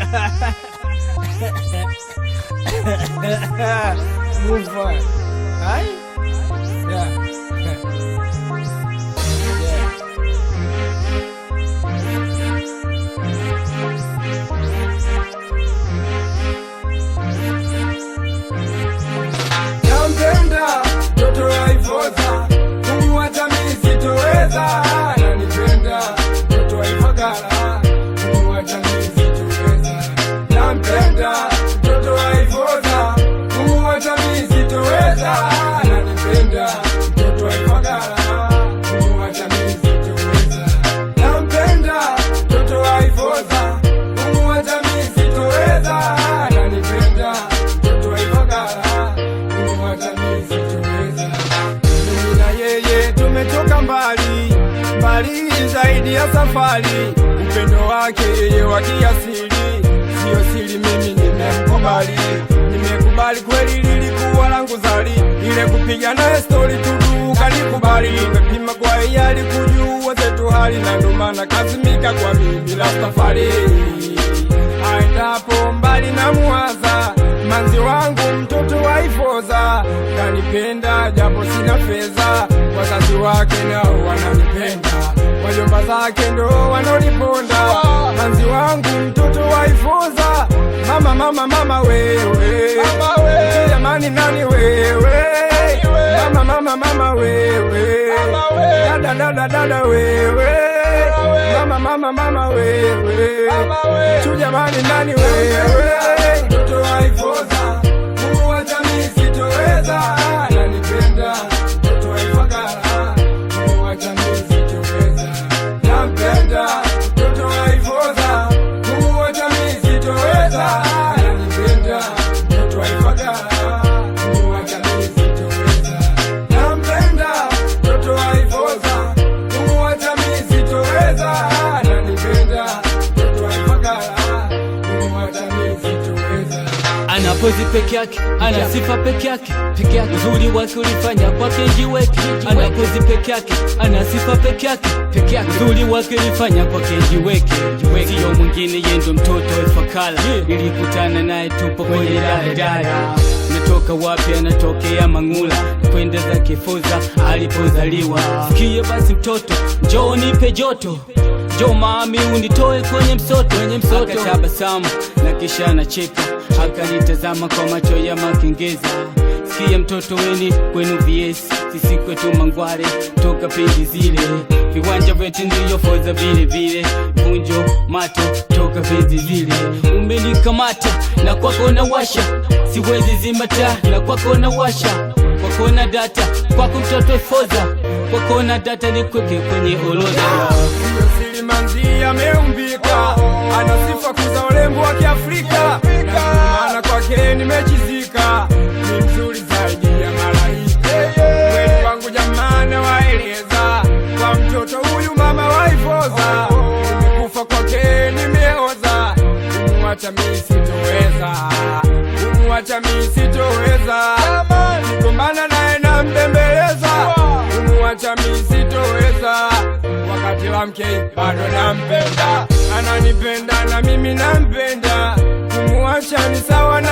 Move on. Aye? Yeah. yeah. Nampenda mtoto wa Ifoza, kumwacha mimi sitoweza. Nanipenda mtoto wa Ifakara, kumwacha mimi sitoweza. Nampenda mtoto wa Ifoza, kumwacha mimi sitoweza. Nanipenda mtoto wa Ifakara, kumwacha mimi sitoweza. Nampenda mtoto wa Ifoza, kumwacha mimi sitoweza. Nanipenda mtoto wa Ifakara, kumwacha mimi sitoweza. Mimi na yeye tumetoka mbali mbali zaidi ya safari, upendo wake yeye wa kiasili siyo siri, mimi nimekubali, nimekubali kweli, lilikuwa langu zali ile kupiga naye stori tudu kanikubali, nimepima kwa yeye alikujua zetu hali na ndo maana kazimika kwa mimi la safari aendapo mbali na muwaza manzi wangu mtoto wa Ifoza kanipenda japo sina fedha, wazazi wake nao wananipenda, wajomba zake ndo wanoniponda. Manzi wangu mtoto wa Ifoza, mama mama mama wewe, jamani nani wewe, mama mama mama wewe, dada dada dada wewe, mama mama mama wewe, tu jamani nani wewe, mtoto wa Ifoza, kumwacha mimi sitoweza, nanipenda mtoto wa Ifakara, kumwacha mimi sitoweza, nampenda mtoto wa Ifoza, kumwacha mimi sitoweza, nanipenda mtoto wa Ifakara, kumwacha mimi sitoweza, nampenda mtoto wa Ifoza, kumwacha mimi sitoweza, nanipenda mtoto wa Ifakara, kumwacha mimi sitoweza. ana pozi peke yake, ana sifa peke yake, peke yake. Uzuri wake ulifanya kwake jiweke, ana pozi peke yake, ana sifa peke yake, peke yake. Uzuri wake ulifanya kwake jiweke, sio mwingine, yeye ndo mtoto wa Ifakara. Nilikutana naye tupo kwenye daladala Natoka wapi? Anatokea Mang'ula, kwenda za Kifuza alipozaliwa. Sikie basi mtoto, njoo nipe joto Jo mami unitoe kwenye msoto, kwenye msoto. Akatabasamu na kisha anacheka, akanitazama kwa macho ya makengeza. Sikia mtoto weni kwenu viesi, sisi kwetu Mangware, toka pindi zile viwanja vyetu ndiyo foza vile vile, vunjo mato toka pindi zile. Umenikamata na kwako na washa, siwezi zimata na kwako na washa, kwako na data, kwako mtoto foza, kwako na data nikweke kwenye orodha Siyo siri manzi ameumbika, ana sifa kuza urembo wa Kiafrika, na maana kwake nimechizika, ni mzuri zaidi ya malaika. Kweli wangu jamani, waeleza kwa mtoto huyu mama wa Ifoza, nimekufa kwake nimeoza, kumwacha mimi sitoweza, kumwacha mimi sitoweza, nigombana naye nambembeleza, kumwacha mimi sitoweza wakati wa mke bado nampenda, ananipenda na mimi nampenda, kumwacha ni sawa na